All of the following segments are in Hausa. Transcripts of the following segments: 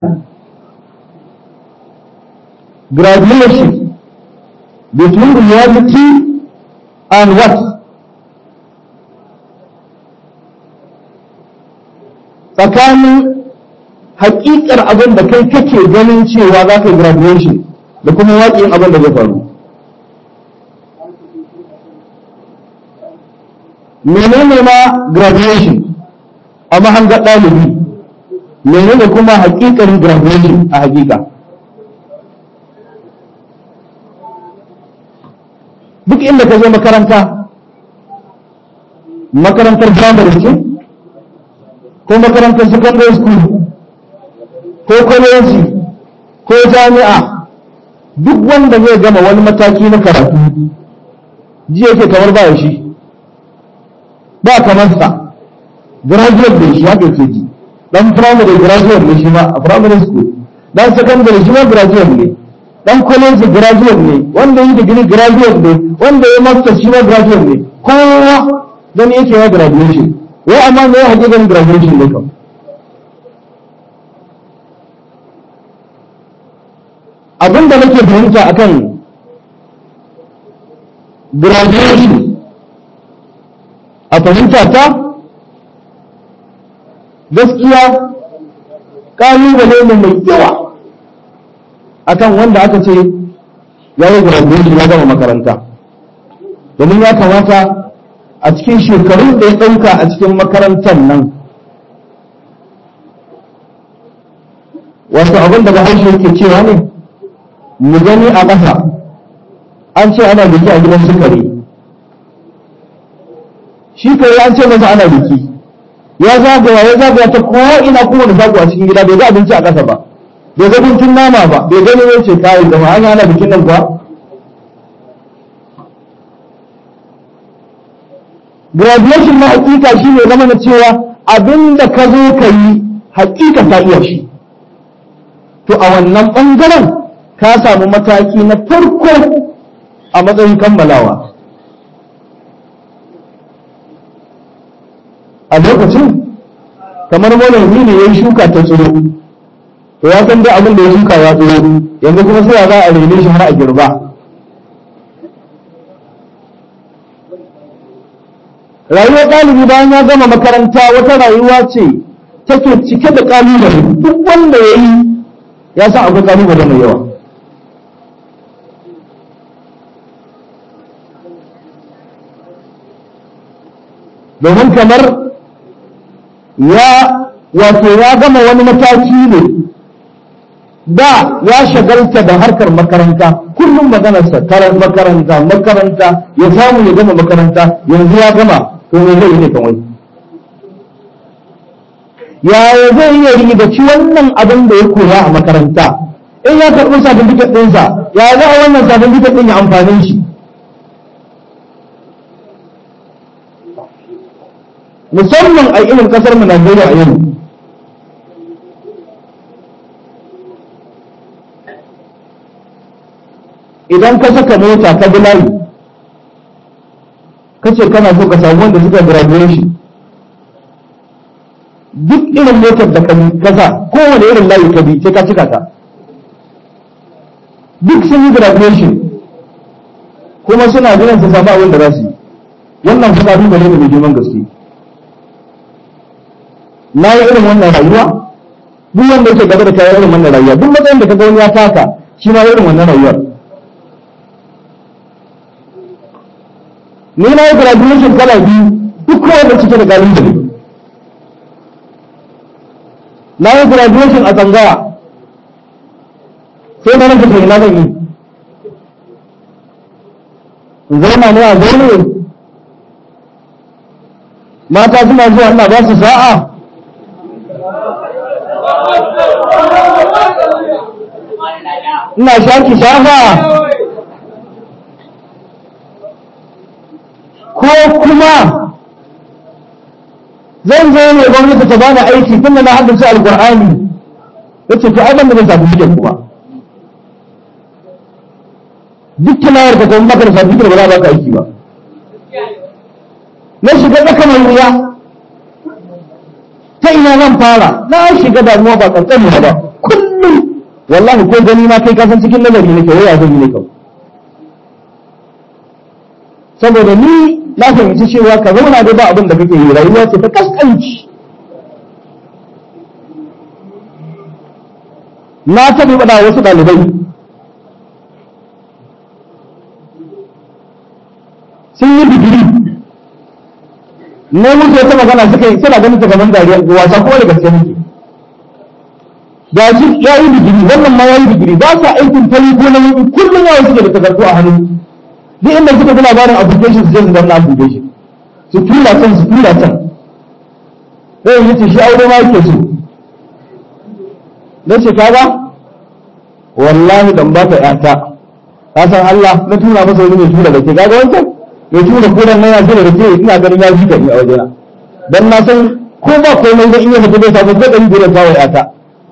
graduation between reality and what tsakanin hakikar abin da kai kake ganin cewa za ka yi graduation da kuma waƙin abin da zai faru menene ma graduation a mahanga ɗalibi menene kuma hakikarin graduation a hakika duk inda ka je makaranta makarantar primary ce ko makarantar secondary school ko kwaleji ko jami'a duk wanda zai gama wani mataki na karatu ji yake kamar ba shi ba kamar sa graduate ne shi haka ke ji dan primary graduate ne shi ma a primary school dan secondary shi ma graduate ne dan college graduate ne wanda yi degree graduate ne wanda ya master shi ma graduate ne kowa gani yake ya graduation wai amma me ya hakikan graduation ne kam abin da nake fahimta akan graduation a fahimta ta gaskiya ƙalubale ne mai yawa akan wanda aka ce ya yi graduation ya gama makaranta domin ya kamata a cikin shekarun da ya ɗauka a cikin makarantar nan wasu abin da bahaushe yake cewa ne mu gani a ƙasa an ce ana biki a gidan sukari shi kai an ce masa ana biki ya zagaya ya zagaya ta kowa ina kuma da zago a cikin gida bai ga abinci a ƙasa ba bai ga guntun nama ba bai gani ya ce kayan da an ana bikin nan kuwa graduation na hakika shi ne zama na cewa abin da ka zo ka yi hakika ta iya shi to a wannan ɓangaren ka samu mataki na farko a matsayin kammalawa a lokacin kamar manomi ne ya yi shuka ta tsiro to ya san dai abin da ya shuka ya tsiro yanzu kuma sai za a rene shi har a girba rayuwar ɗalibi bayan ya gama makaranta wata rayuwa ce take cike da ƙalubale duk wanda ya yi ya san akwai ƙalubale mai yawa domin kamar ya wato ya gama wani mataki ne da ya shagalta da harkar makaranta kullum maganarsa makaranta makaranta ya samu ya gama makaranta yanzu ya gama to me zai yi ne kan wani yaya zai iya rigaci wannan abin da ya koya a makaranta in ya karɓi certificate ɗinsa ya za a wannan certificate ɗin ya amfanin shi musamman a irin kasar mu Najeriya a yau idan ka saka mota ka bi layi kace kana so ka samu wanda suka graduation duk irin motar da ka kasa kowane irin layi ka bi sai ka cika ta duk sun yi graduation kuma suna jiran su samu abin da za su yi wannan kuma duba ne mai girman gaske na yi irin wannan rayuwa duk wanda yake gaba da kayan irin wannan rayuwa duk matsayin da kaga wani ya taka shi ma irin wannan rayuwar ni na yi graduation kala biyu duk kawai da cike da kalubale na yi graduation a tsangaya sai na rage kai na zan yi zauna ne a zaune mata suna zuwa ina ba su sa'a ina shaki shafa ko kuma zan zo ne gwamnati ta bani aiki tun da na haddace alkur'ani ya ce to ai ban da zan samu fitar kuma duk tunayar ka kuma baka da samu fitar ba za ba ka aiki ba na shiga tsaka mai wuya ta ina zan fara na shiga damuwa ba kankani ba kullum wallahi ko gani ma kai kasan cikin nazari nake waya zan yi ne kawai saboda ni na fahimci cewa ka zauna da ba abin da kake yi rayuwa ce ta kaskanci na taɓa faɗa wasu ɗalibai sun yi digiri ne musu wata magana suka yi suna ganin ta gaban dariya wasa kuma da gaske muke ga shi ya yi digiri wannan ma ya yi digiri ba sa aikin fari ko na yi kullum yawan suke da takardu a hannu duk inda suka fi labarin application su je su danna application su tura can su tura can sai yi ce shi aure ma yake so na ce kaga wallahi dan baka yata ka san Allah na tura masa wani mai tura da ke kaga wancan mai tura kodan na ya tura da ke ina ganin ya fi ni a wajena dan na san ko ba komai da iya fita bai samu zai ɗari ta wa yata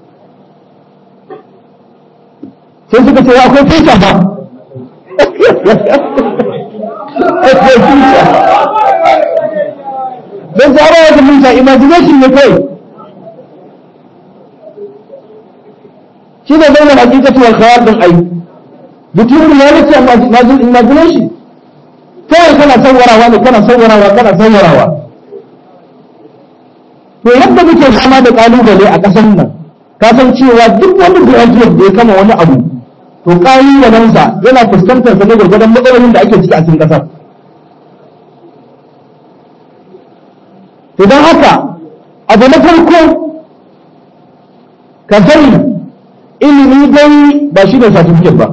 sai suka ce akwai tuta ba akwai tuta don tsara wata tuta imagination ne kai shi ne zai na hakikatu wal khayal din ai mutum ya rike imagination kawai kana saurarawa ne kana saurarawa kana saurarawa to yadda muke fama da kalubale a ƙasar nan ka san cewa duk wani graduate da ya kama wani abu to ƙalubalensa yana fuskantar sa ne gwargwadon matsalolin da ake ciki a cikin ƙasar to don haka abu na farko ka sani ilimi dai ba shi ne certificate ba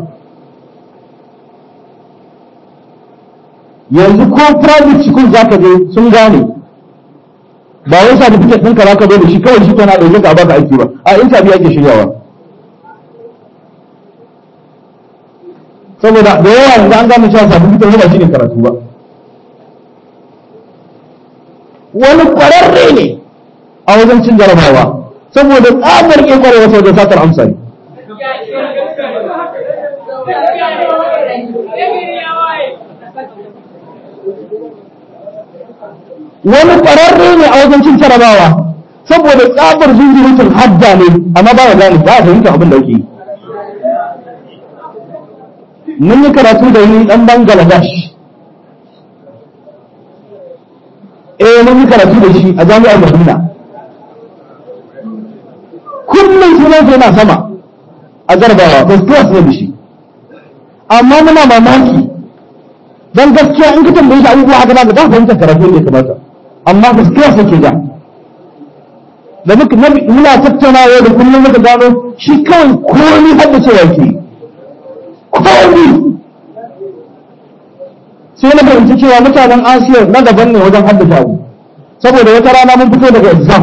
yanzu ko private school za ka je sun gane ba wai certificate ɗinka za ka zo da shi kawai shi kana ɗauke ka baka aiki ba a interview ake shiryawa saboda da yawa yanzu an gane cewa certificate ba shi ne karatu ba wani ƙwararre ne a wajen cin jarabawa saboda tsabar ke ƙwarewa wajen satar amsa ne wani ƙwararre ne a wajen cin jarabawa saboda tsabar zunzurutun hadda ne amma ba ya gane ba a fahimta abin da ake yi mun yi karatu da yi ɗan bangladesh eh mun yi karatu da shi a jami'ar madina kullum sunan sai na sama a garbawa first class ne da shi amma muna mamaki don gaskiya in ka tambaye shi abubuwa haka zaka ba fahimtar karatu ne kamata amma first class yake ja da muka muna tattaunawa da kullum muka gano shi kawai komai hadda cewa yake komai sai na fahimci cewa mutanen asiya na daban ne wajen haddace abu saboda wata rana mun fito daga exam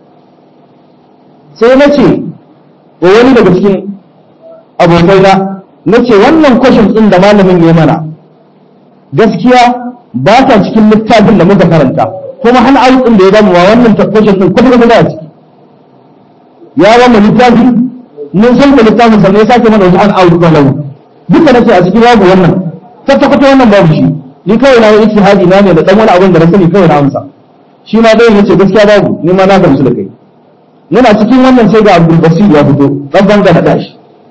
sai na ce wa wani daga cikin abokaina na ce wannan kwashin ɗin da malamin ya mana gaskiya ba ta cikin littafin da muka karanta kuma hana ayu ɗin da ya damu wa wannan kwashin ɗin kuma kuma a ciki ya ba mu littafi mun san da littafin sannan ya sake mana wasu an ayu ɗin lau duka na ce a cikin babu wannan tattakwata wannan babu shi ni kawai na yi ijtihadi na ne da dan wani abin da na sani kawai na amsa shi ma dai yace gaskiya babu ni ma na gamsu da kai muna cikin wannan sai ga Abdul Basir ya fito dan banga da dashi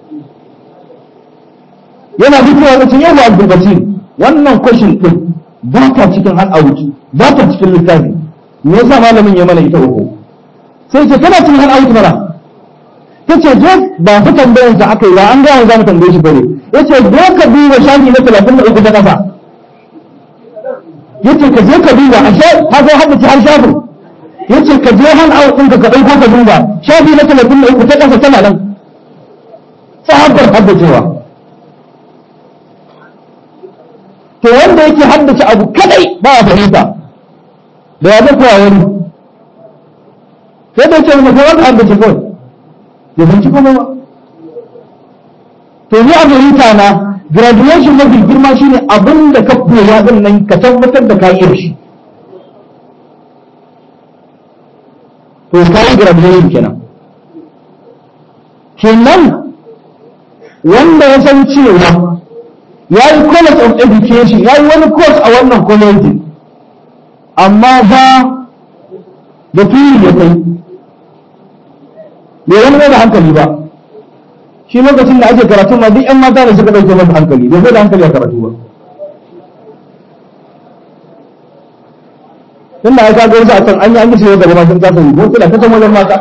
yana fitowa da cikin yau Abdul Basir wannan question din ba ta cikin hal out ba ta cikin littafi me yasa malamin ya mana ita uku sai ce kana cikin hal out mana tace je ba fa tambayar sa aka yi ba an ga za mu tambaye shi bane yace zo ka duba shafi na 33 ta kafa yace ka je ka duba a sha ka zo hadda ci har shafin yace ka je han awu ɗinka ka ɗauko ka duba shafi na 33 ta kafa tana nan sahabbar haddacewa to wanda yake haddace abu kadai ba a fahimta da ya zai kowa wani sai da ce mu ko wanda haddace kawai ya fahimci kuma ba to ni a fahimta na graduation mafi girma shine abin da ka koya din nan ka tabbatar da ka yi shi to ka yi graduation kenan kenan wanda ya san cewa ya yi college of education ya yi wani course a wannan college amma ba da turi ya kai bai wani da hankali ba shi lokacin da ake karatu ma duk yan mata da suka ɗauke masa hankali bai da hankali a karatu ba tunda ya kaga wasu a can an yi an yi shi gaba sun kasa yi ko kila ta san wajen mata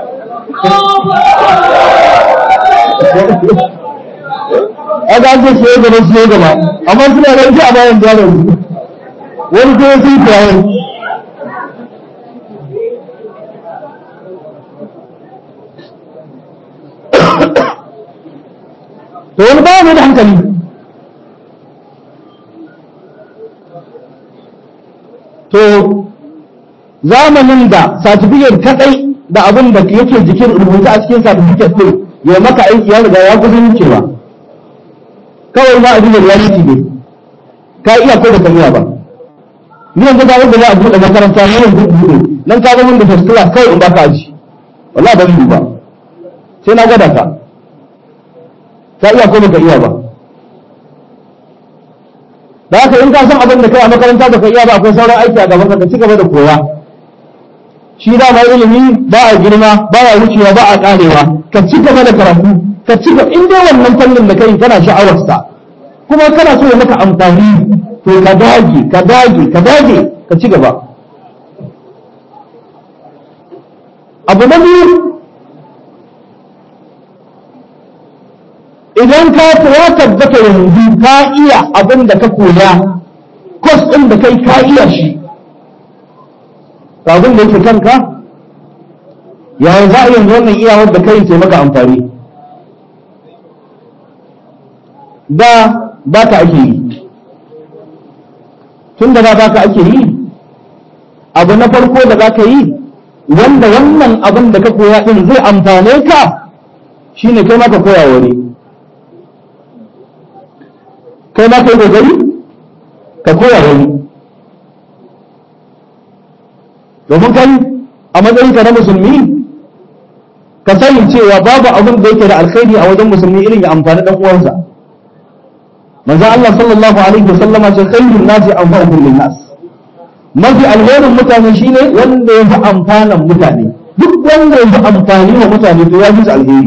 a ga ake shi gaba shi gaba amma suna da ita a bayan da yaro wani ko ya sai fiyayen to wani ba mai da hankali to zamanin da certificate kadai da abin da yake jikin rubuta a cikin certificate din ya maka aiki ya riga ya kusa wucewa kawai ma abin da reality ne ka iya ko da ka iya ba ni yanzu ga wanda za a buɗe makaranta ne yanzu buɗe nan ka zama da first class kawai in ba ka aji wallahi ba zai ba sai na gwada ka ka iya ko baka iya ba da haka in ka san abin da kai a makaranta baka iya ba akwai sauran aiki a gaban ka ka ci gaba da koya shi da ma ilimi ba a girma ba a wucewa ba a karewa ka ci gaba da karatu ka ci gaba in dai wannan fannin da kai kana sha'awar sa kuma kana so ya maka amfani to ka dage ka dage ka dage ka ci gaba abu na biyu idan ka ya tabbata yanzu ka iya abin da ka koya kwas ɗin da kai ka iya shi abin da yake kanka yaya za a yanzu wannan iyawar da kai ce maka amfani da ba ka ake yi tun da ba ka ake yi abu na farko da za ka yi wanda wannan abin da ka koya ɗin zai amfane ka shine kai maka koya wani kai ma kai kokari ka koya wani domin kai a matsayinka na musulmi ka sani cewa babu abin da yake da alkhairi a wajen musulmi irin ya amfani dan uwansa manzo Allah sallallahu alaihi wasallama ce khairun nasi anfa'uhum lin nas mafi alherin mutane shine wanda ya fi amfanan mutane duk wanda ya fi amfani wa mutane to ya fi alheri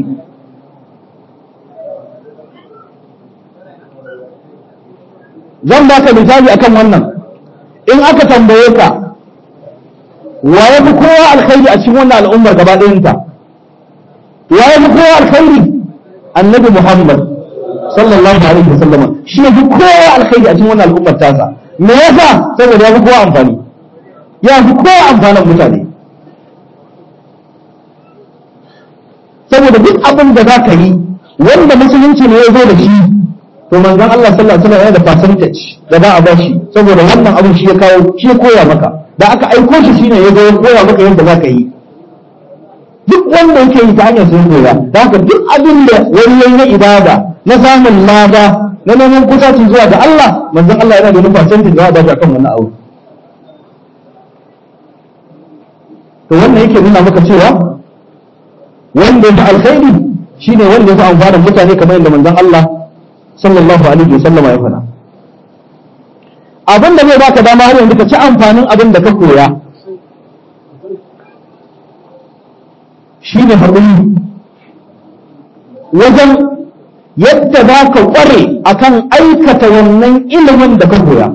zan baka misali akan wannan in aka tambaye ka wa ya fi kowa alkhairi a cikin wannan al'ummar gaba ɗayanta wa ya fi kowa alkhairi annabi muhammad sallallahu alaihi wasallam shi ya fi kowa alkhairi a cikin wannan al'ummar tasa me yasa saboda ya fi kowa amfani ya fi kowa amfanin mutane saboda duk abin da za ka yi wanda musulunci ne ya zo da shi to manzon Allah sallallahu alaihi wasallam yana da percentage da za a ba shi saboda wannan abin shi ya kawo shi ya koya maka da aka aiko shi shine ya zo ya koya maka yadda za ka yi duk wanda yake yi ta hanyar sun koya da haka duk abin da wani yayi na ibada na samun lada na neman kusaci zuwa ga Allah manzon Allah yana da wani percentage da za a ba shi akan wannan abu to wannan yake nuna maka cewa wanda ya alkhairi shine wanda ya fi amfanin mutane kamar yadda manzon Allah sallallahu alaihi wa sallama ya faɗa abin da zai baka dama har yanzu ka ci amfanin abin da ka koya shine haƙuri wajen yadda za ka ƙware akan aikata wannan ilimin da ka koya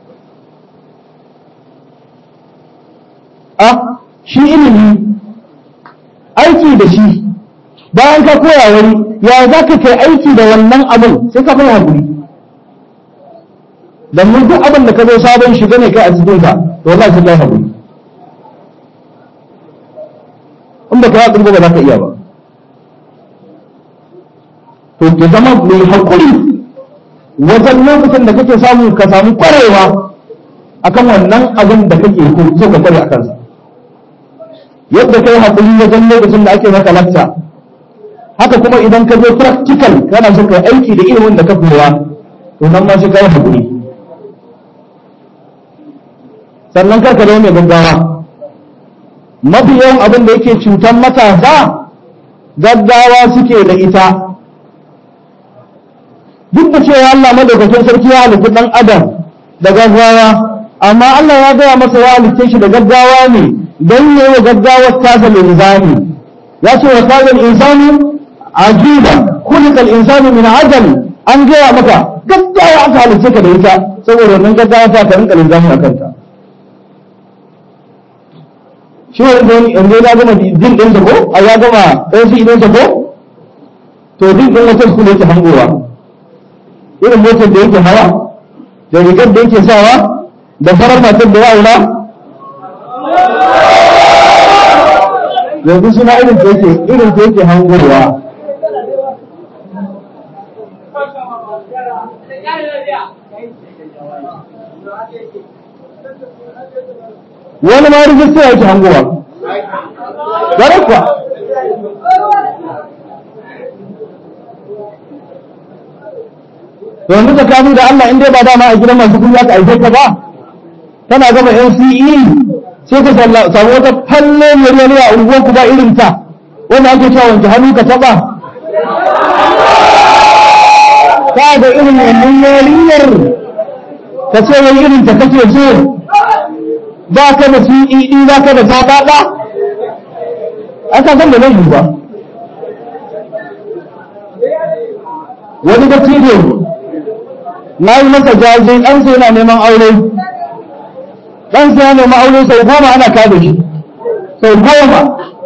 a shi ilimi aiki da shi bayan ka koya wani ya za ka kai aiki da wannan abin sai ka fara haƙuri domin duk abin da ka zo sabon shiga ne kai a cikin ka to wallahi sai kai haƙuri in ba ka yi haƙuri ba za ka iya ba to ki zama mai haƙuri wajen lokacin da kake samu ka samu ƙwarewa akan wannan abin da kake so ka kware a kansa yadda kai haƙuri wajen lokacin da ake maka lacca haka kuma idan ka zo practical kana so kai aiki da ilimin da ka koya to nan ma sai kai haƙuri sannan kar ka zama mai gaggawa mafi yawan abin da yake cutar matasa gaggawa suke da ita duk da cewa Allah madaukakin sarki ya halitta dan adam da gaggawa amma Allah ya gaya masa ya halitta shi da gaggawa ne don yi wa gaggawar tasa linzami ya ce wa kazan insani ajiba kulikal insanu min ajal an gaya maka gaggawa aka halice ka da ita saboda wannan gaggawa ta ka rinka linzami a kanta shi wani yanzu ya gama din ɗinsa ko a ya gama ɗan shi ɗinsa ko to din ɗin wata su yake hangowa irin motar da yake hawa da rigar da yake sawa da farar matar da ya aura yanzu suna irin ta yake irin ta yake hangowa wani ma rijista yake hangowa gare kuwa yanzu tsakani da Allah in dai ba dama a gidan masu kuɗi aka aike ka ba tana gama NCE sai ka samu wata falle mai a unguwar ku ba irin ta wanda ake cewa wanke hannu ka taba ka da irin wannan yarinyar ka ce wai irin ta kake so ba ka da CED ba ka da tabaɗa aka san da nan yi ba wani dattijo na yi masa jaje ɗansa yana neman aure ɗansa yana neman aure sau goma ana kada shi sau goma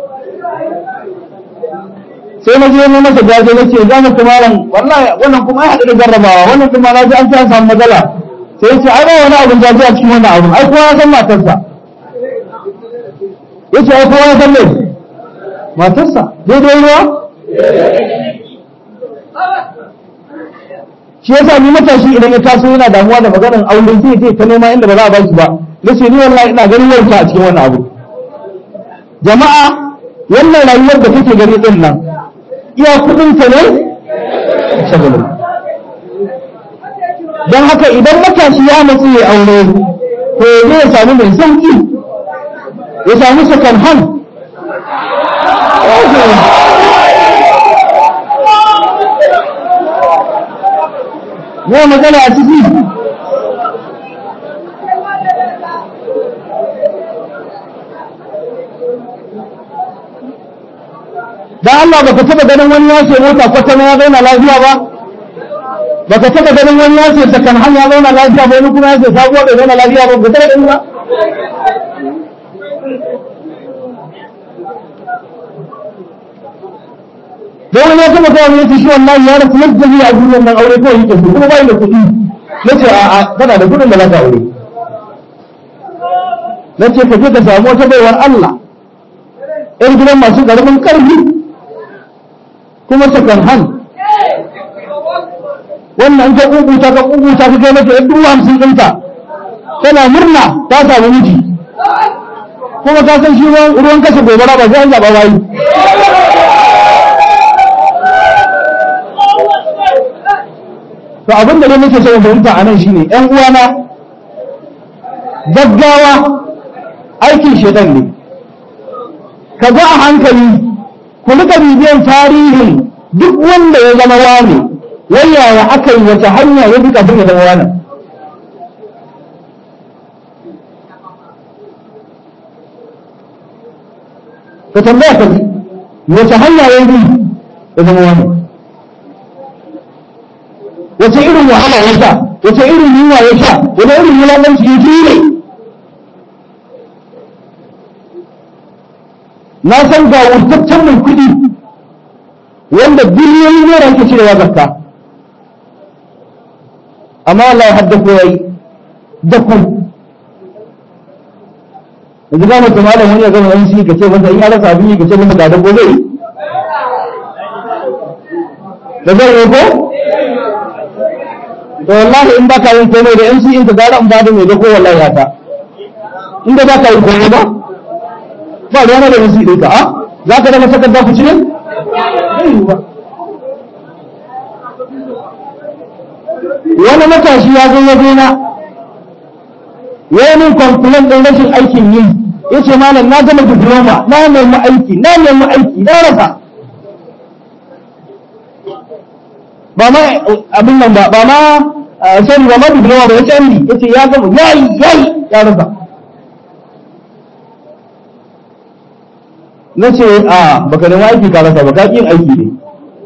sai na je ne masa jaje na ce za mu tumaran wallahi wannan kuma ya haɗu da jarrabawa wannan kuma na ji an ci an samu matsala sai ya ce ai ba wani abin jaje a cikin wannan abin ai kowa ya san matarsa ya ce ai kowa ya san mai matarsa daidai ruwa shi yasa ni matashi idan ya taso yana damuwa da maganar aure sai ya ta nema inda ba za a ba shi ba nace ni wallahi ina ganin wauta a cikin wannan abu jama'a wannan rayuwar da kake gani din nan iya kudin ta ne shagalin don haka idan matashi ya matsu ya aure to zai ya samu mai sauki ya samu second hand ne magana a ciki da Allah baka taba ganin wani ya ce mota kwata ya zauna lafiya ba baka taba ganin wani ya ce sakan hanya ya zauna lafiya ba wani kuma ya ce sabuwa bai zauna lafiya ba ba taba ganin ba da wani ya taba gawa yace shi wallahi ya rasu yadda zai a duniyar nan aure kawai yake so kuma bai da kuɗi nace a a kana da kuɗin da zaka aure nace ka je ka samu wata baiwar Allah ƴan gidan masu ƙaramin ƙarfi kuma sakan han wannan ka kukuta ka kukuta ka kai mata yadda dubu hamsin ɗinta tana murna ta samu miji kuma ka san shi ruwan kashe gobara ba sai an zaɓa bayi to abin da nake so fahimta a nan shine ƴan uwana gaggawa aikin shedan ne ka ga a hankali ku rika bibiyan tarihin duk wanda ya zama wani wayaya aka yi wata hanya ya bi kafin ya zama wani ka tambaya ka ji wata hanya ya bi ya zama wani wace irin wahala ya sha wace irin yunwa ya sha wani irin wulaƙanci ya jure na san ga wurtaccen mai kuɗi wanda biliyoyi naira yake cirewa zakka amma Allah ya haddako yayi dako yanzu ga mutum malam wani ya gama wani shi ka ce masa in ya rasa abin yi ka ce masa ga dako zai yi da zai yi ko to wallahi in baka yin komai da MC in ka gara in bada mai dako wallahi ya ta inda baka yin komai ba ba da yana da MC din ka a za ka daga takarda ku cire ba wani matashi ya zo waje na ya yi min complain ɗin rashin aikin yi ya ce malam na gama diploma na nemi aiki na nemi aiki na rasa ba ma abin nan ba ba ma sani ba ma diploma ba ya ce ya ce ya gama yayi yayi ya rasa na ce a baka nemi aiki ka rasa ba ka yin aiki ne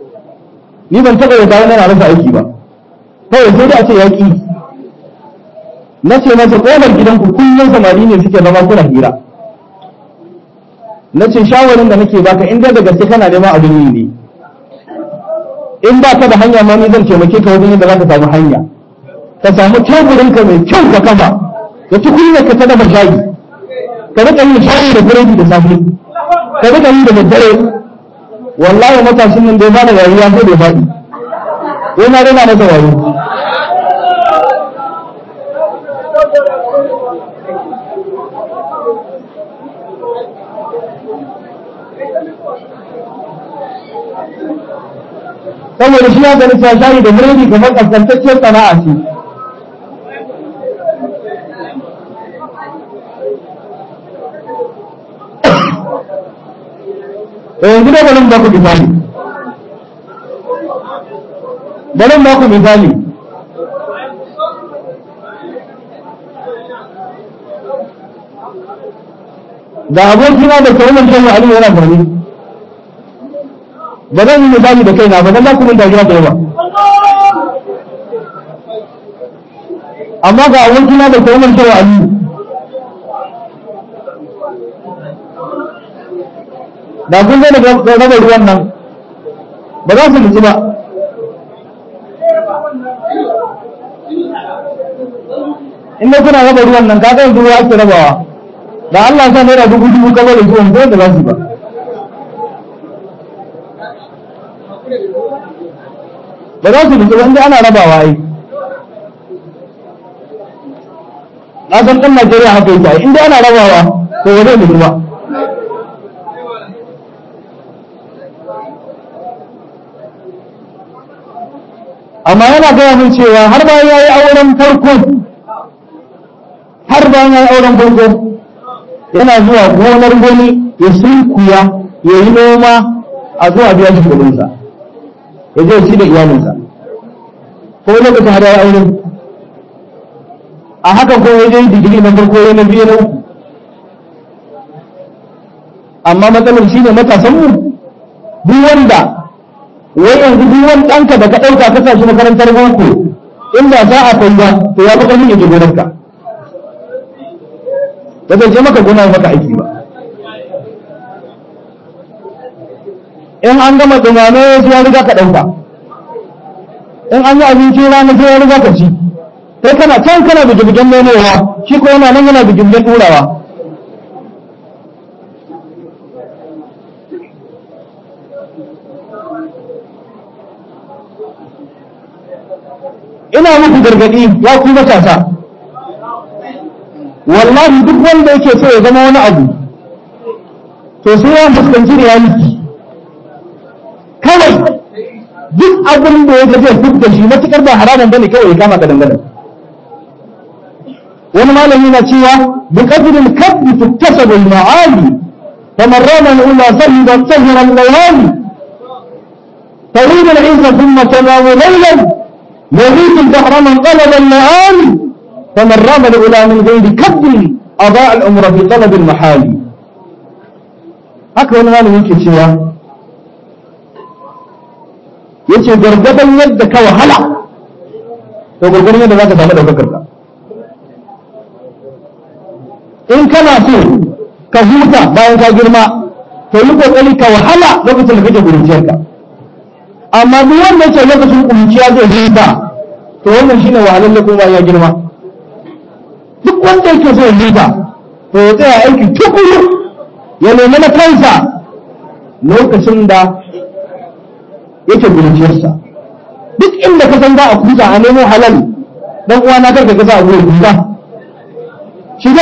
ni ban taɓa yadda wani na rasa aiki ba kawai sai dai a ce yaƙi na ce masa ƙofar gidanku kullum samari ne suke zama kuna hira na ce shawarin da nake baka in dai da gaske kana neman abin yi ne in ba ka da hanya ma ni zan taimake ka wajen yadda za ka samu hanya ka samu teburinka mai kyau ka kafa da tukunyar ka ta dafa shayi ka rika yin shayi da biredi da safe ka rika yi da daddare wallahi matashin nan dai ba da rayuwa sai da faɗi wai na rena masa wayo saboda shi ya gani ta shayi da biredi kamar kaskantacciyar sana'a ce yanzu da bari ba ku misali bari ba ku misali da abokina da kawunan shan Ali yana zaune ba zan yi misali da kaina ba zan za ku min dariya da yawa amma ga abokina da kawunan shan Ali da kun zai da raba ruwan nan ba za su nutsu ba inda kuna raba ruwan nan kaga yanzu ruwa ake rabawa da Allah sa naira dubu dubu kamar da zuwan ko da za su ba ba za su nutsu ba inda ana rabawa ai na san ɗan Najeriya haka yake inda ana rabawa to ba zai nutsu ba amma yana gaya min cewa har bayan ya yi auren farko har bayan ya yi auren farko yana zuwa gonar goni ya sunkuya ya yi noma a zuwa biya shi kudinsa ya je ci da iyalinsa ko lokacin har ya yi aure a haka ko ya je digiri na farko ya na biyu na uku amma matsalar shi ne matasanmu duk wanda wai yanzu duk wani ɗanka da ka ɗauka ka sa shi makarantar boko in ba za a kai ba to ya fi ƙarfin yake gonarka ba zai je maka gona maka aiki ba in an gama dumame sai ya riga ka ɗauka in an yi abinci rana sai ya riga ka ci kai kana can kana bigibigen nomewa shi ko yana nan yana bigibigen ɗurawa ina muku gargadi ya ku matasa wallahi duk wanda yake so ya zama wani abu to sai ya fuskanci reality kawai duk abin da ya zai duk da shi matukar ba haramun bane kawai ya kama ka dangane wani malami na cewa bi qadril kabbi tuktasabu al ma'ali faman rama al ula sahida sahira al layali طويل العزة ثم تنام ليلا يغيث البحر من طلب اللآل فمن رام الأولى من غير كد أضاع العمر في طلب المحال haka wani malamin ke cewa yace gargadan yadda ka wahala to gargadan yadda za ka samu daukakar ka in kana so ka huta bayan ka girma to yi kokari ka wahala lokacin da kake guruciyarka amma duk wanda yake lokacin kuruciya zai huta to wannan shine wahalalle kuma ya girma duk wanda yake so ya huta to ya tsaya aiki tukuru ya nemi na kansa lokacin da yake kuruciyarsa duk inda ka san za a kusa a nemo halal dan uwa na karka kasa a gurin kusa shiga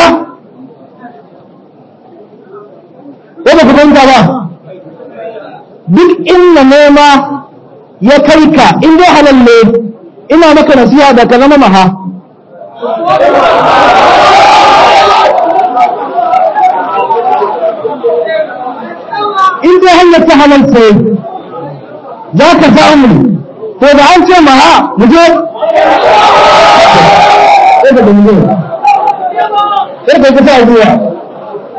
ko ba ku fahimta ba duk inda nema ya kai ka in dai halal ne ina maka nasiha da ka zama maha in dai hanyar ta halal sai za ka samu to da an ce maha mu je sai ka mu je sai ka kasa zuwa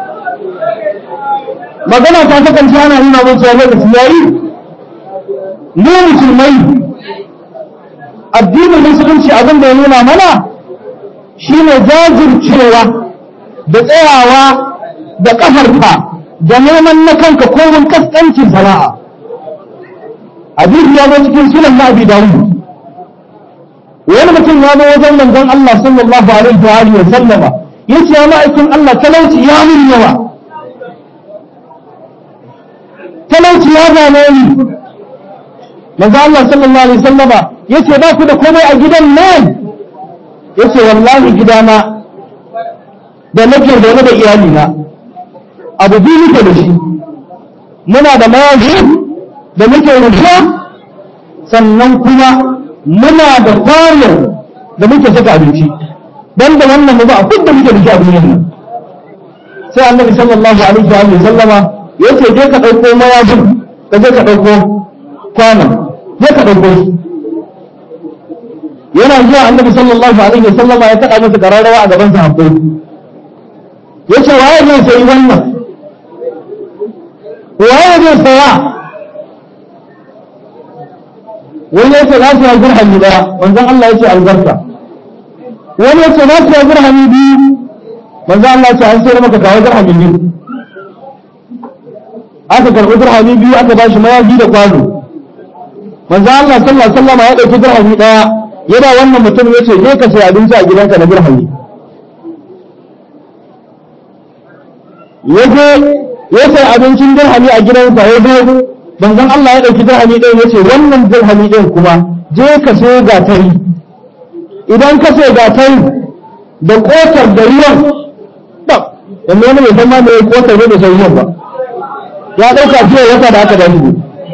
magana ta ta kanci ana nuna mun cewa lokaci yayi mu musulmai addinin musulunci abin da ya nuna mana shine jajircewa da tsayawa da ƙafarka da neman na kanka komin kaskancin sana'a hadisi ya zo cikin sunan na abi dawud wani mutum ya zo wajen manzon Allah sallallahu alaihi wa alihi wa sallama yace ya ma'aikin Allah talauci ya mun yawa talauci ya zame ni manzon Allah sallallahu alaihi wa sallama yace ba ku da komai a gidan nan yace wallahi gidana da nake zaune da iyalina abu biyu muke da shi muna da mayafi da muke rufa sannan kuma muna da kwano da muke saka abinci don da wannan mu ba a da muke da shi a duniyar nan sai annabi sallallahu alaihi wa sallama ya ce je ka ɗauko mayafin ka je ka ɗauko kwanon je ka ɗauko shi yana zuwa annabi sallallahu alaihi wa sallama ya kaɗa masa kararrawa a gaban sahabbai ya ce waye zai sayi wannan waye zai saya wani ya ce na siya dirhami daya manzon Allah ya ce albarka wani ya ce na siya dirhami biyu manzon Allah ya ce an sayar maka kawo dirhami biyu aka karɓi dirhami biyu aka ba shi mayafi da kwano manzon Allah sallallahu alaihi wasallam ya ɗauki dirhami daya yana wannan mutum ya ce je ka sai abinci a gidanka na dirhami ya je ya sai abincin dirhami a gidansa ya zo banzan Allah ya ɗauki dirhami ɗin ya ce wannan dirhami ɗin kuma je ka so gatari idan ka so gatari da ƙotar da ruwan ba yanzu wani mai san ma mai ƙotar ne da sai ruwan ba ya ɗauka fiye wata da aka da shi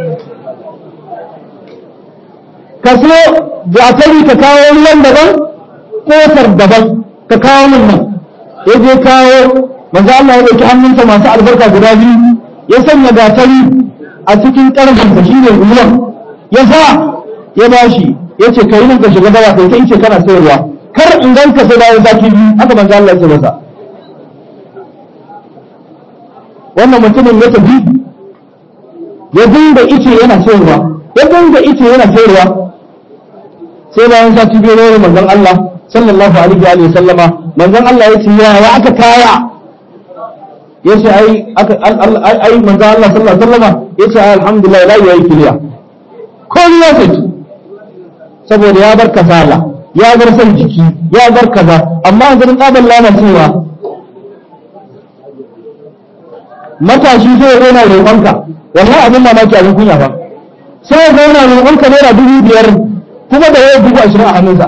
ka so gatari ka kawo ruwan daban ƙotar daban ka kawo min nan ya je kawo manzo Allah ya ɗauki hannunsa masu albarka guda biyu ya sanya gatari a cikin ƙarfinsa shi ne ruwan ya sa ya ba shi ya ce ka yi nan ka shiga dawa kai kai ce kana sayarwa kar in gan ka sai bayan zaki biyu haka manzo Allah ya ce masa wannan mutumin ya tafi ya dinga ice yana sayarwa ya dinga ice yana sayarwa sai bayan sati biyu ne manzon Allah sallallahu alaihi wa sallama manzon Allah ya ce ya aka kaya yace ai aka ai manzo Allah sallallahu alaihi wasallam yace ai alhamdulillah la yayi kiliya ko ya saki saboda ya bar kasala ya bar san jiki ya bar kaza amma yanzu din kaban lana cewa matashi zai rena roƙonka wallahi abin mamaki abin kunya ba sai ya zauna roƙonka naira dubu biyar kuma da yau dubu ashirin a hannunsa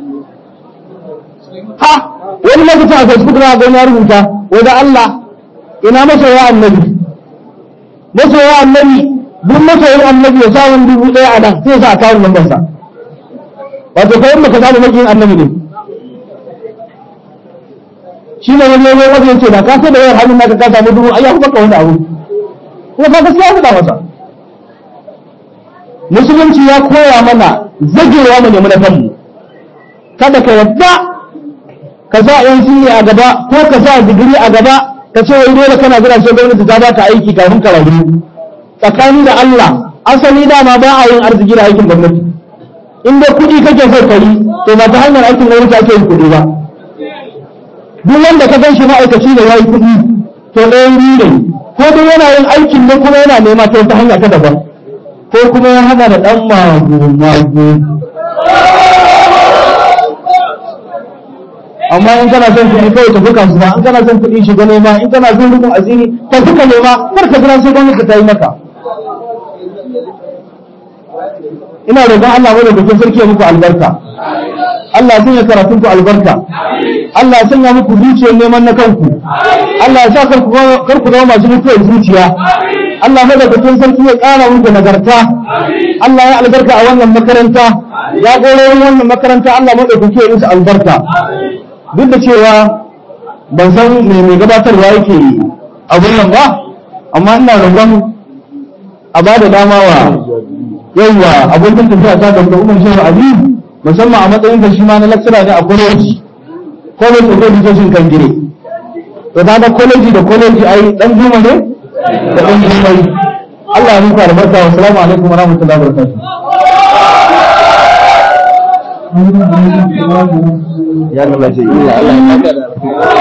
ha wani lokacin a facebook na ga ya rubuta wanda Allah ina masoya annabi masoya annabi duk masoyin annabi ya sa wani dubu ɗaya a nan sai sa a kawo lambar sa wato kai maka samu makiyin annabi ne shi ne wani yawon wajen ce da ka sai da yawar hannun naka ka samu dubu ai ya kuma wani abu kuma ka gaskiya faɗa masa musulunci ya koya mana zagewa mu nemi na kanmu kada ka yadda ka sa yan a gaba ko ka sa digiri a gaba ka ce wai dole kana jira sai gwamnati ta baka aiki kafin ka rayu tsakani da Allah asali dama ba a yin arziki da aikin gwamnati in dai kuɗi kake so ka yi to ba ta hanyar aikin gwamnati ake yin kuɗi ba duk wanda ka gan shi ma'aikaci da ya yi kuɗi to ɗayan biyu ne ko dai yana yin aikin ne kuma yana nema ta wata hanya ta daban ko kuma ya hana da ɗan magu magu amma in kana son kuɗi kawai tafi kasuwa in kana son kuɗi shiga nema in kana son rukun asiri tafi ka nema kar ka jira sai gwamnati ta yi maka ina roƙon Allah mai da bikin sarki ya muku albarka Allah ya sanya karatun ku albarka Allah ya sanya muku zuciyar neman na kanku Allah ya sa kar ku zama masu mutuwar zuciya Allah mai da bikin sarki ya ƙara muku nagarta Allah ya albarka a wannan makaranta ya ƙororin wannan makaranta Allah mai da bikin musu albarka duk da cewa ban san me mai gabatarwa yake abun nan ba amma ina roƙon a ba da dama wa yawwa abokin tafiya ta da Umar Shehu Ali musamman a matsayin da shi ma na lecturer ne a college college of education kan gire to da college da college ai dan juma ne da dan jumai Allah ya muku albarka wa assalamu alaikum wa rahmatullahi wa barakatuh ya Allah ce illa Allah ya saka da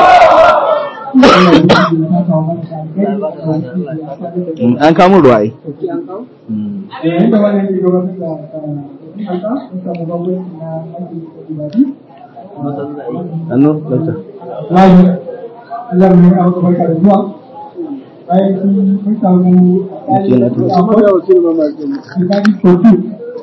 an kamo ruwa ai yayin da wannan ke gabatar da haka sun samu gwamnati na haƙƙin ibadi annu dokta layi Allah ne a wata barka da zuwa bayan sun mun samu Mutum na tuba. amma da wasu ne mamaki ibadi kotu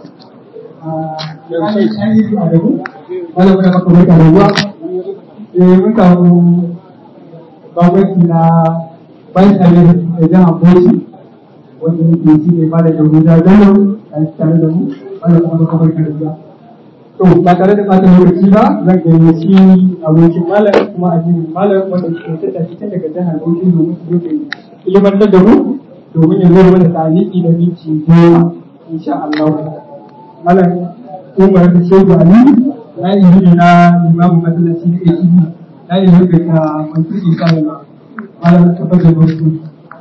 a an yi a dabu wala muna maka barka da zuwa eh mun samu gwamnati na bayan tare da jihar Bauchi wanda yake shi ne malam Yahuda Bello a tare da mu malam kuma kuma barka da zuwa to ba tare da ɓata lokaci ba zan gayyaci abokin malam kuma addinin malam wanda ke tattata cikin daga jihar Bauchi domin su zo da ilimantar da mu domin ya zo mana taliki da minti goma insha Allah malam Umar da Shehu Ali na yi na limamin masallaci na ATV na yi da Mansur Isa malam tabbatar da wasu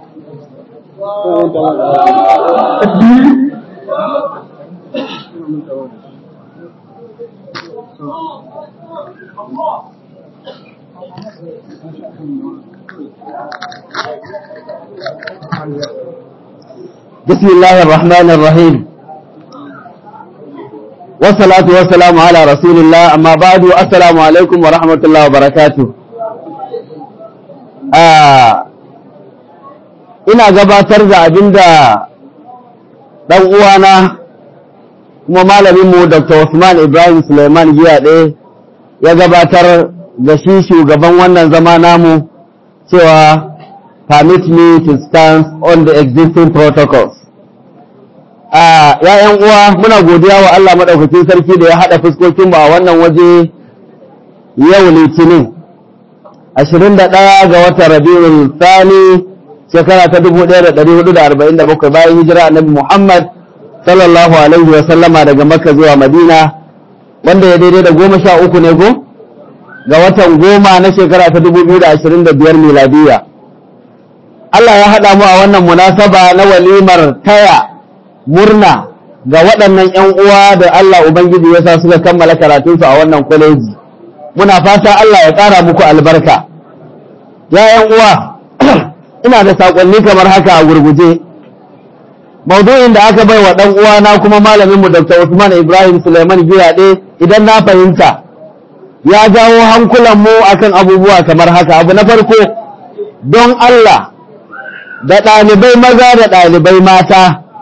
بسم الله الرحمن الرحيم والصلاة والسلام على رسول الله أما بعد السلام عليكم ورحمة الله وبركاته آه ina gabatar da abin da ɗan uwana kuma malaminmu Dr. Usman Ibrahim Suleiman Giyaɗe ya gabatar da shi shugaban wannan zama namu cewa permit me to stand on the existing protocols. A ‘ya'yan uwa muna godiya wa Allah maɗaukacin sarki da ya haɗa fuskokinmu a wannan waje yau litinin, 21 ga watan Rabiul Sani shekara ta 1447 bayan hijira annabi Muhammad sallallahu alaihi wa sallama daga Makka zuwa Madina wanda ya daidai da goma sha uku ne ko? Ga watan goma na shekara ta 2025 miladiya. Allah ya haɗa mu a wannan munasaba na walimar taya murna ga waɗannan ‘yan uwa da Allah Ubangiji ya sa suka kammala karatunsu a wannan kwaleji. Muna fata Allah ya ƙara muku albarka. Ya ‘yan uwa, ina da saƙonni kamar haka a gurguje. Maudu'in da aka bai wa ɗan uwana kuma malaminmu Dr. Usman Ibrahim Suleiman Giyaɗe idan na fahimta, ya jawo hankulanmu akan abubuwa kamar haka. Abu na farko, don Allah, da ɗalibai maza da ɗalibai mata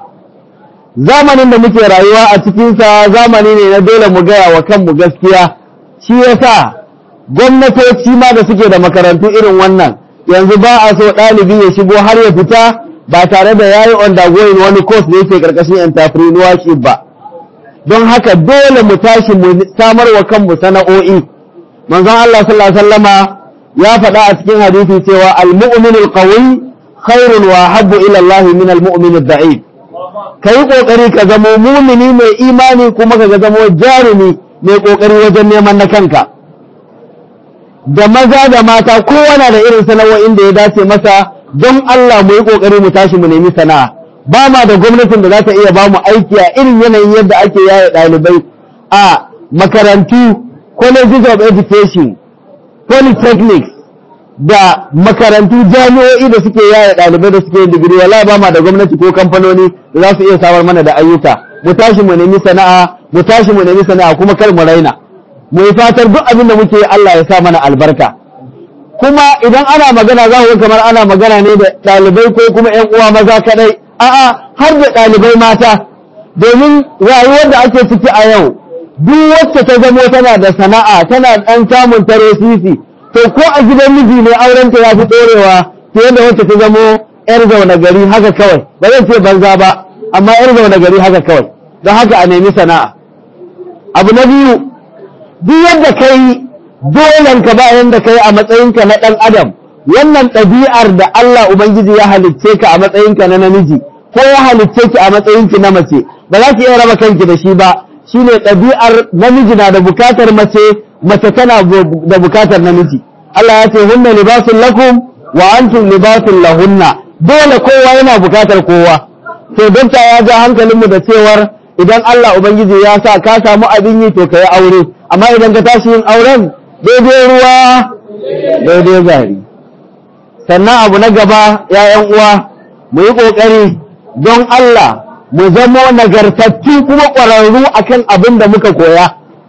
zamanin da muke rayuwa a cikinsa zamani ne na dole mu gaya wa kanmu gaskiya shi yasa gwamnatoci ma da suke da makarantu irin wannan yanzu ba a so ɗalibi ya shigo har ya fita ba tare da yayi undergoing wani course da yake karkashin entrepreneurship ba don haka dole mu tashi mu samar wa kanmu sana'o'i manzon Allah sallallahu alaihi wasallama ya faɗa a cikin hadisi cewa al-mu'minul qawi khairun wa habbu ila Allah min al-mu'min ad-da'if kai kokari ka zamo mumini mai imani kuma ka zamo jarumi mai kokari wajen neman na kanka da maza da mata kowa na da irin sana'o'in da ya dace masa don Allah mu yi kokari mu tashi mu nemi sana'a ba ma da gwamnatin da za ta iya ba mu aiki a irin yanayin yadda ake yaya ɗalibai a makarantu colleges of education polytechnics da makarantu jami'o'i da suke yaya ɗalibai da suke yin digiri wala ba ma da gwamnati ko kamfanoni da za su iya samar mana da ayyuka mu tashi mu nemi sana'a mu tashi mu nemi sana'a kuma kar mu raina mu yi fatar duk abin da muke Allah ya sa mana albarka kuma idan ana magana za ku kamar ana magana ne da ɗalibai ko kuma ƴan uwa maza kadai a'a har da ɗalibai mata domin rayuwar da ake ciki a yau duk wacce ta zamo tana da sana'a tana ɗan samun tare sisi to ko a gidan miji ne aurenta ya fi ɗorewa fiye da wacce ta zamo ‘yar zaune gari haka kawai ba zan ce banza ba amma ‘yar zaune gari haka kawai don haka a nemi sana'a abu na biyu duk yadda ka yi dolen ka bayan da ka yi a matsayinka na ɗan adam wannan ɗabi'ar da Allah Ubangiji ya halicce ka a matsayinka na namiji ko ya halicce ki a matsayinki na mace ba za ki iya raba kanki da shi ba shine ɗabi'ar namiji na da bukatar mace mace tana da bukatar namiji Allah ya ce hunna libasun lakum wa antum libasun lahunna dole kowa yana bukatar kowa to dokta ya ja hankalinmu da cewar idan Allah Ubangiji ya sa ka samu abin yi to ka yi aure amma idan ka tashi yin auren daidai ruwa daidai gari sannan abu na gaba ‘ya'yan uwa mu yi ƙoƙari don Allah mu zamo nagartattu kuma ƙwararru akan abin da muka koya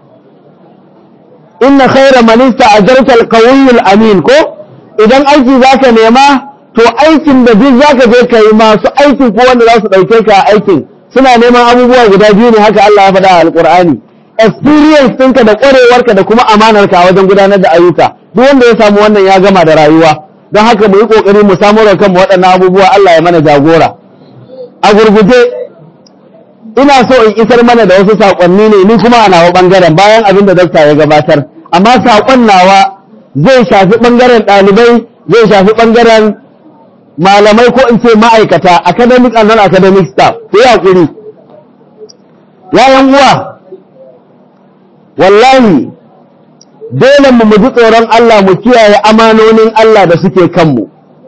inna khaira manista a jartar ƙawiyyul amin ko idan aiki za ka nema to aikin da duk za ka je ka yi masu aikin ko wanda za su ɗauke ka aikin suna neman abubuwa guda biyu ne haka Allah ya faɗa a alƙur'ani experience ɗinka da ƙwarewarka da kuma amanarka a wajen gudanar da ayyuka duk wanda ya samu wannan ya gama da rayuwa don haka mu yi ƙoƙari mu samu da kanmu waɗannan abubuwa Allah ya mana jagora a gurguje ina so in isar mana da wasu saƙonni ne ni kuma a nawa ɓangaren bayan abin da dakta ya gabatar amma saƙon nawa zai shafi ɓangaren ɗalibai zai shafi ɓangaren malamai ko in ce ma'aikata academic and non-academic staff ku yi haƙuri yayan uwa wallahi dole mu mu ji tsoron Allah mu kiyaye amanonin Allah da suke kanmu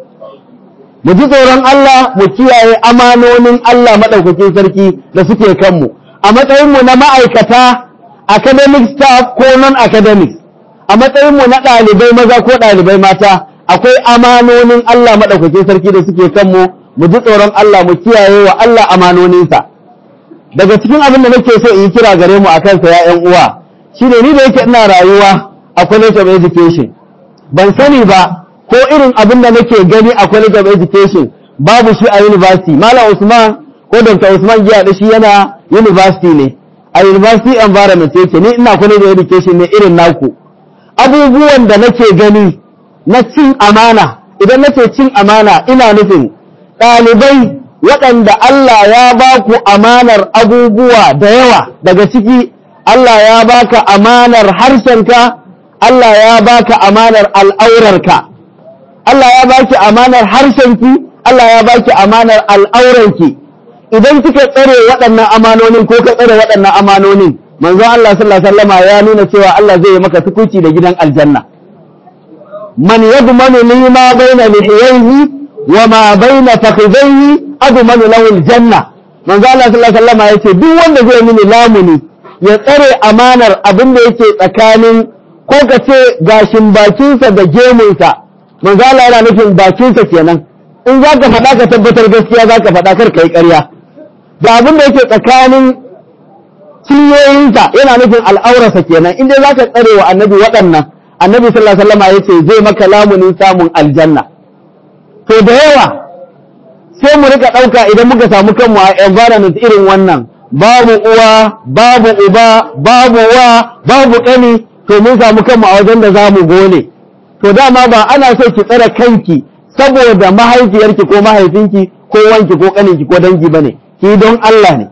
mu ji tsoron Allah mu kiyaye amanonin Allah maɗaukakin sarki da suke kanmu a matsayinmu na ma'aikata academic staff ko non-academic a matsayinmu na ɗalibai maza ko ɗalibai mata akwai amanonin Allah maɗaukakin sarki da suke kanmu mu ji tsoron Allah mu kiyaye wa Allah amanoninsa daga cikin abin da nake so in yi kira gare mu a kansa ya ƴan uwa shine ni da yake ina rayuwa a college of education ban sani ba ko irin abin da nake gani a college of education babu shi a university malam usman ko dr usman giya da shi yana university ne a university environment yake ni ina college of education ne irin naku abubuwan da nake gani na cin amana idan nace cin amana ina nufin ɗalibai waɗanda Allah ya ba ku amanar abubuwa da yawa daga ciki Allah ya baka amanar harshenka Allah ya baka amanar al'aurarka Allah ya baki amanar harshenki Allah ya baki amanar al'auranki idan kika tsare waɗannan amanonin ko ka tsare waɗannan amanonin manzo Allah sallallahu alaihi wasallama ya nuna cewa Allah zai yi maka tukuci da gidan aljanna man yadmanu li ma baina lihiyaihi wa ma baina fakhidaihi admanu lahu aljanna manzo Allah sallallahu alaihi wasallama yace duk wanda zai mini lamuni ya tsare amanar abin da yake tsakanin ko ka ce gashin bakinsa da gemunsa manzo Allah yana nufin bakinsa kenan in za ka faɗa ka tabbatar gaskiya za ka faɗa kar ka yi ƙarya da abin da yake tsakanin cinyoyinsa yana nufin al'aurarsa kenan in dai za ka tsare wa annabi waɗannan annabi sallallahu alaihi wasallam ya ce zai maka lamunin samun aljanna to da yawa sai mu rika ɗauka idan muka samu kanmu a environment irin wannan babu uwa babu uba babu wa babu ƙani to mun samu kanmu a wajen da za mu gole to dama ba ana so ki tsare kanki saboda mahaifiyarki ko mahaifinki ko wanki ko ƙaninki ko dangi bane ki don Allah ne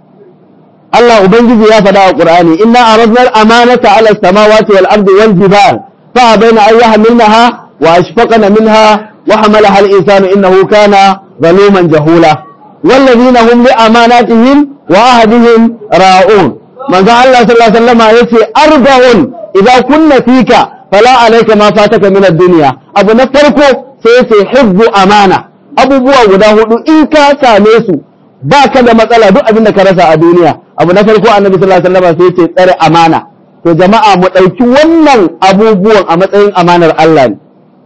Allah ubangiji ya faɗa a Qur'ani inna aradna al-amanata 'ala as-samawati wal ardi wal jibal fa bayna an yahmilnaha wa ashfaqna minha wa hamalaha al-insanu innahu kana zaluman jahula والذين هم لأماناتهم وعهدهم راؤون من ذا الله صلى الله عليه وسلم يسي أربع إذا كنا فيك فلا عليك ما فاتك من الدنيا أبو نفركو سيسي حب أمانة أبو بوا وده إنكا ساميسو باك da matsala duk abin da ka rasa a duniya abu na farko annabi sallallahu alaihi wasallam sai ce tsare amana to jama'a mu ɗauki wannan abubuwan a matsayin amanar Allah ne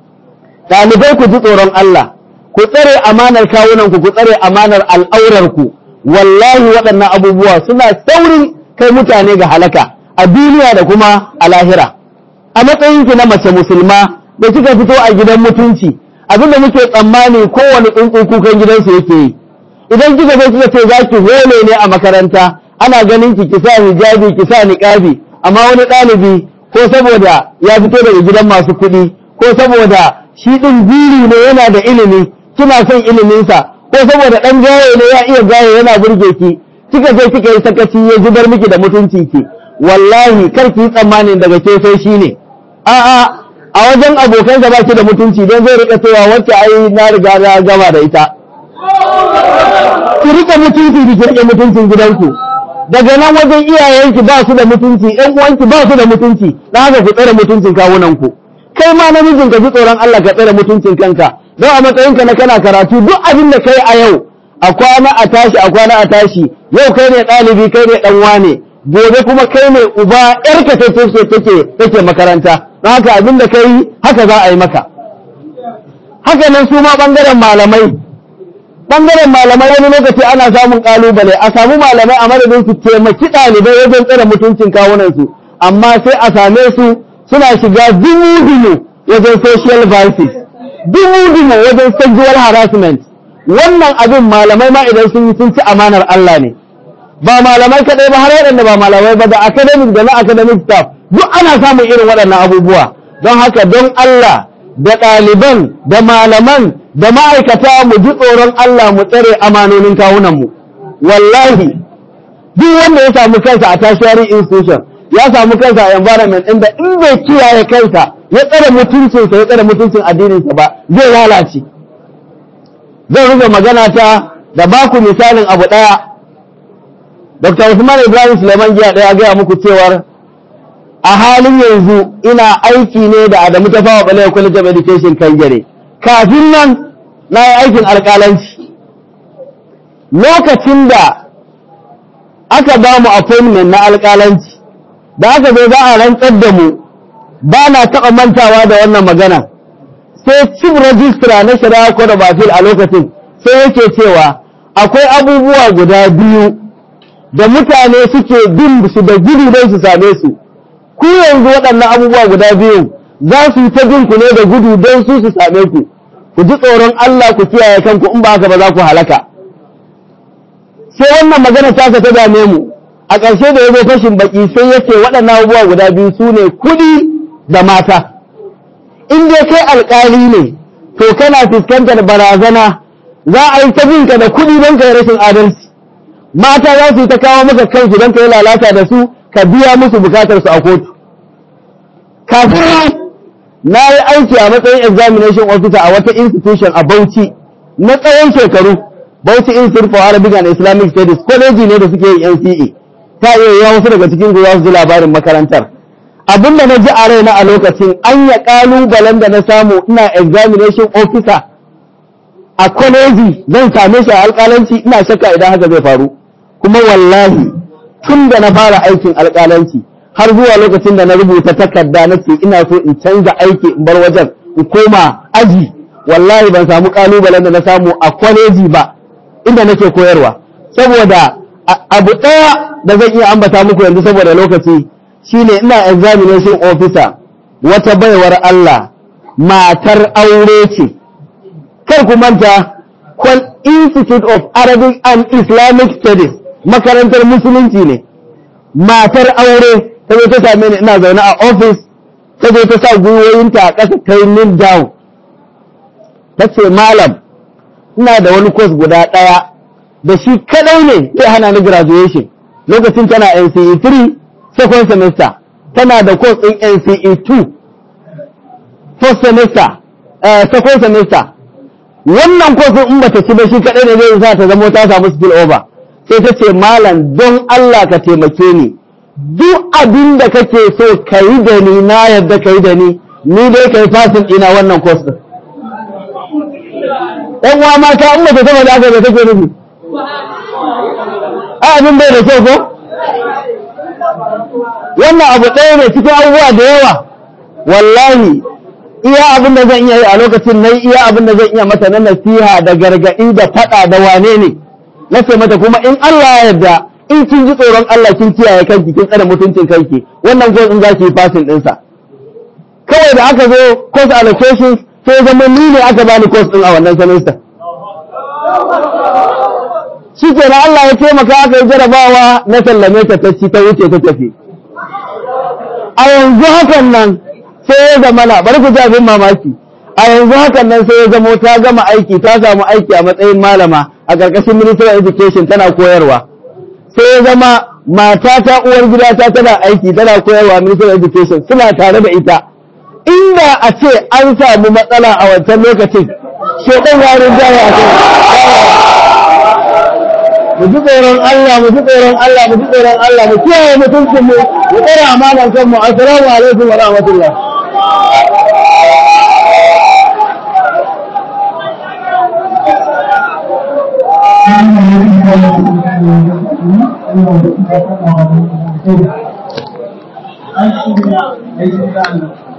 ɗalibai ku ji tsoron Allah ku tsare amanar kawunanku ku tsare amanar al'aurarku wallahi waɗannan abubuwa suna saurin kai mutane ga halaka a duniya da kuma a lahira a matsayinki na mace musulma da kika fito a gidan mutunci abinda muke tsammani kowane tsuntsu kukan gidansu yake yi idan kika zo kika ce za ki hole ne a makaranta ana ganin ki ki sa hijabi ki sa niqabi amma wani ɗalibi ko saboda ya fito daga gidan masu kuɗi ko saboda shi ɗin biri ne yana da ilimi kina son iliminsa ko saboda ɗan gaye ne ya iya gaye yana burge ki kika je kika yi sakaci ya zubar miki da mutunci ki wallahi kar ki yi tsammanin daga ke sai shi ne a'a a wajen abokansa ba ki da mutunci don zai rika cewa wacce ai na riga na gama da ita ki rika mutunci ki rike mutuncin gidanku daga nan wajen iyayenki ba su da mutunci ƴan uwanki ba su da mutunci dan haka ku tsare mutuncin kawunanku kai ma namijin ka ji tsoron Allah ka tsare mutuncin kanka don a matsayinka na kana karatu duk abin da kai a yau a kwana a tashi a kwana a tashi yau kai ne ɗalibi kai ne ɗan wane gobe kuma kai ne uba ƴarka ta take take take makaranta don haka abin da kai haka za a yi maka haka nan su ma ɓangaren malamai ɓangaren malamai wani lokaci ana samun ƙalubale a samu malamai a madadin su taimaki ɗalibai wajen tsare mutuncin kawunansu amma sai a same su suna shiga dumu-dumu wajen social vices dumu-dumu wajen sexual harassment wannan abin malamai ma idan sun yi sun ci amanar Allah ne ba malamai kaɗai ba har waɗanda ba malamai ba da academic da na academic staff duk ana samun irin waɗannan abubuwa don haka don Allah da ɗaliban da malaman da ma'aikata mu ji tsoron Allah mu tsare amanonin kawunanmu wallahi duk wanda ya samu kansa a tertiary institution ya samu kansa a environment inda in bai kiyaye kansa ya tsare mutuncinsa ya tsare mutuncin addininsa ba zai lalace zan rufe magana ta da baku misalin abu ɗaya Dr. Usman Ibrahim Suleiman Giya ɗaya gaya muku cewar a halin yanzu ina aiki ne da Adamu ta fawa Balewa College of Education kan gare. Kafin nan na yi aikin alƙalanci. Lokacin da aka ba mu appointment na alƙalanci, da aka zo za a rantsar da mu ba na taɓa mantawa da wannan magana. Sai chief registrar na shari'a Code of Appeal a lokacin sai yake cewa akwai abubuwa guda biyu da mutane suke bin su da gudu don su same su ku yanzu waɗannan abubuwa guda biyu za su yi ta bin ku ne da gudu don su su same ku ku ji tsoron Allah ku kiyaye kanku in ba haka ba za ku halaka sai wannan magana ta ta dame mu a ƙarshe da ya zo fashin baki sai ya ce waɗannan abubuwa guda biyu su ne kuɗi da mata in dai kai alƙali ne to kana fuskantar barazana za a yi ta binka da kuɗi don ka yi rashin adalci mata za su yi ta kawo maka kansu don ka yi lalata da su ka biya musu bukatar su a kotu kafin na yi aiki a matsayin examination officer a wata institution a Bauchi na tsawon shekaru Bauchi Institute for Arabic and Islamic Studies kwaleji ne da suke yin NCE ta iya yi wasu daga cikin ku za su ji labarin makarantar abin da na ji a raina a lokacin an ya kalubalen da na samu ina examination officer a kwaleji zan same shi a alƙalanci ina shakka idan haka zai faru kuma wallahi tun da na fara aikin alƙalanci har zuwa lokacin da na rubuta takarda na ce ina so in canza aiki in bar wajen in koma aji wallahi ban samu ƙalubalen da na samu a kwaleji ba inda nake koyarwa saboda abu ɗaya da zan iya ambata muku yanzu saboda lokaci shine ina examination officer wata baiwar Allah matar aure ce kar ku manta Kwal Institute of Arabic and Islamic Studies makarantar musulunci ne matar aure ta zo ta same ni ina zaune a office ta zo ta sa gwiwoyinta a ƙasa ta yi kneel down ta ce malam ina da wani course guda ɗaya da shi kadai ne zai hana ni graduation lokacin tana NCE 3 second semester tana da course ɗin NCE 2 first semester uh, second semester wannan course in bata ci ba shi kadai ne zai sa ta zama ta samu skill over sai ta ce malam don Allah ka taimake ni duk abin da kake so ka yi da ni na yadda ka yi da ni ni dai ka yi fasin ina wannan course ɗin ɗan uwa mata in mace sama da aka da take nufi a abin bai da kyau ko wannan abu ɗaya ne cikin abubuwa da yawa wallahi iya abin da zan iya yi a lokacin na iya abin da zan iya mata na nasiha da gargaɗi da faɗa da wane ne na ce mata kuma in Allah ya yarda in kin ji tsoron Allah kin kiyaye kanki kin tsare mutuncin kanki wannan ko in za ki yi fasin ɗinsa kawai da aka zo course allocations sai zama ni ne aka bani course ɗin a wannan semester shi ke na Allah ya taimaka aka yi jarabawa na sallame ta ta ci ta wuce ta tafi a yanzu hakan nan sai ya zama na bari ku ji abin mamaki a yanzu hakan nan sai ya zamo ta gama aiki ta samu aiki a matsayin malama a ƙarƙashin ministry of education tana koyarwa sai ya zama mata ta uwar gida ta tana aiki tana koyarwa ministry of education suna tare da ita inda a ce an samu matsala a wancan lokacin shekan yarin jaya a kai mu ji tsoron Allah mu ji tsoron Allah mu ji tsoron Allah mu kiyaye mutuncin mu mu tsara amanan kanmu assalamu alaikum wa rahmatullah Thank you.